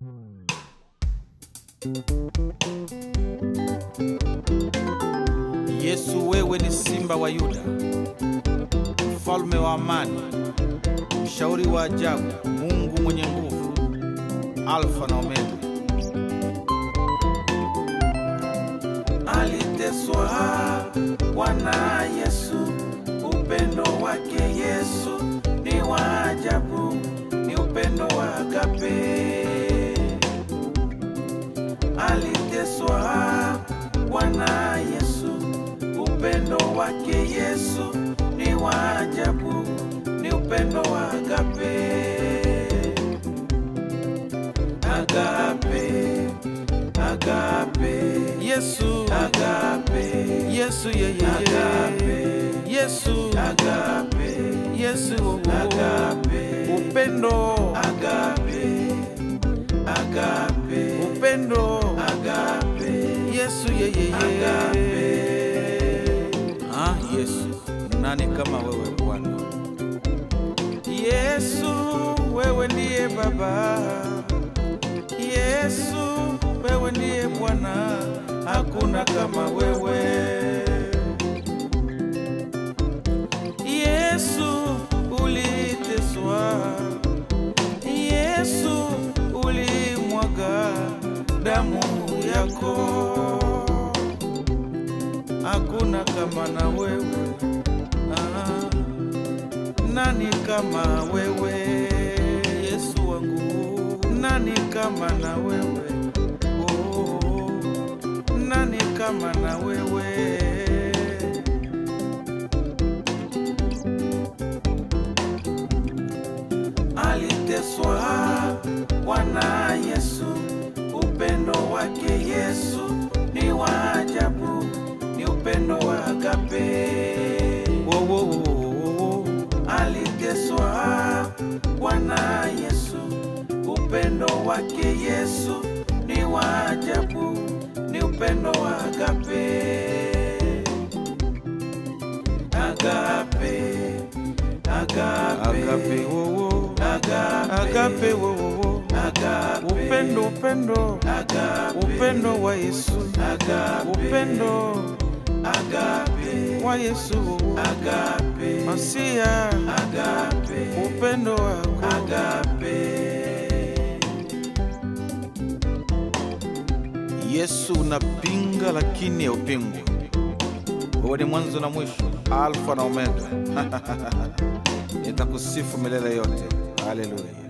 Yesu, wewe ni simba wa Yuda, mfalme wa amani, mshauri wa ajabu, Mungu mwenye nguvu, Alfa na Omega. Aliteswa Bwana Yesu, upendo wake Yesu ni wa ajabu, ni upendo wa agape. Aliteswa Bwana Yesu, upendo wake Yesu ni wa ajabu, ni upendo wa agape. Agape, agape, Yesu, agape. Yesu, ye, ye, ye. Agape. Yesu, Agape, Yesu, oh, oh. agape, upendo, agape, agape, upendo, agape, Yesu, ye, ye, ye. agape. Ah, Yesu, nani kama wewe Bwana? Yesu, wewe ndiye Baba. Yesu, wewe ndiye Bwana, hakuna kama wewe. Yesu, uliteswa. Yesu, ulimwaga damu yako hakuna kama na wewe ah, nani kama wewe Yesu wangu, nani kama na wewe oh, nani kama na wewe Aliteswa Bwana Yesu, upendo wake Yesu ni wa ajabu, ni upendo wa agape. wo, wo, wo, wo, wo. Aliteswa Bwana Yesu, upendo wake Yesu ni wa ajabu, ni upendo wa agape. Agape, agape, agape wo, wo. agape, agape wo, wo, wo. agape, upendo upendo agape, upendo wa Yesu agape, upendo agape, wa Yesu agape, Masia agape, upendo wako agape. Yesu unapinga lakini haupingwi. Wewe ni mwanzo na mwisho, Alfa na Omega. Nitakusifu milele yote. Haleluya.